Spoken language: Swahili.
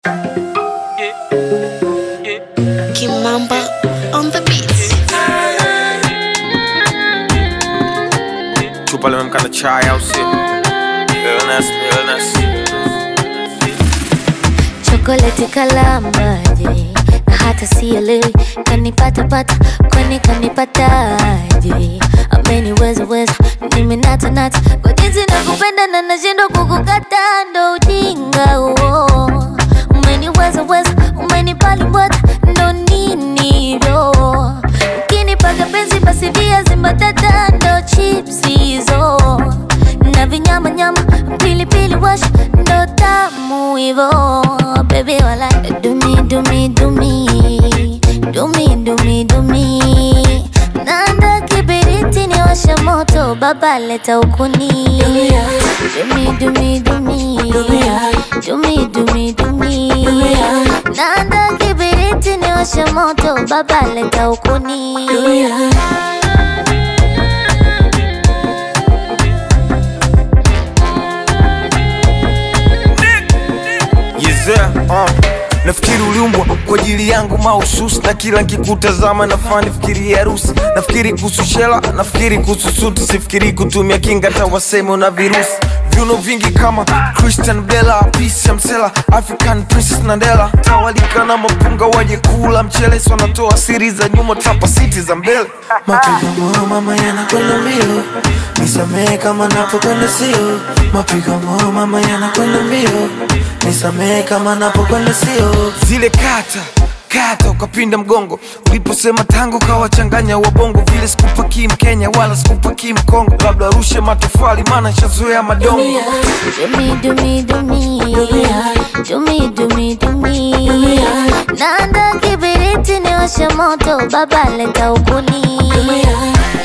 Kimamba on the beats. Chupa limemkana chai au sio? Illness, illness. chokoleti kalambaje na hata sielewi kanipatapata kwani kanipataje ameniweza weza nimenatanata kwa jinsi nakupenda na nashindwa kukukata ndo ujinga huo umeniweza weza umenipalimbwata ndo ninivyo ukinipaga penzi basi viazi mbatata ndo chips hizo na vinyamanyama pilipili wash ndo tamu hivo bebi wala dumi dumi dumi dumi dumi dumi nanda kibiriti ni washa moto baba leta ukuni dumi dumi dumi dumi dumi dumi nanda kibiriti ni washa moto baba leta ukuni Yezea, uh. Nafikiri uliumbwa kwa ajili yangu mahususi, na kila nkikutazama nafaa nifikirie harusi. Nafikiri kuhusu shela, nafikiri kuhusu suti, sifikiri kutumia kinga hata waseme una virusi. Viuno vingi kama Christian Bella, Peace ya Msela, African Princess Nandela, tawalika na mapunga waje kula mchele, so wanatoa siri za nyuma, tapa siti za mbele. Mapigo moyo mama yanakwenda mbio, nisamehe kama napokwenda sio. Mapigo moyo mama yanakwenda mbio, nisamehe kama napokwenda sio. zile kata kata ukapinda mgongo uliposema tangu kawachanganya wabongo vile sikupakii mkenya wala sikupakii mkongo labda rushe matofali maana shazoea madongo Dumi dumi dumi dumi dumi dumi nanda kibiriti ni washa moto baba leta ukuni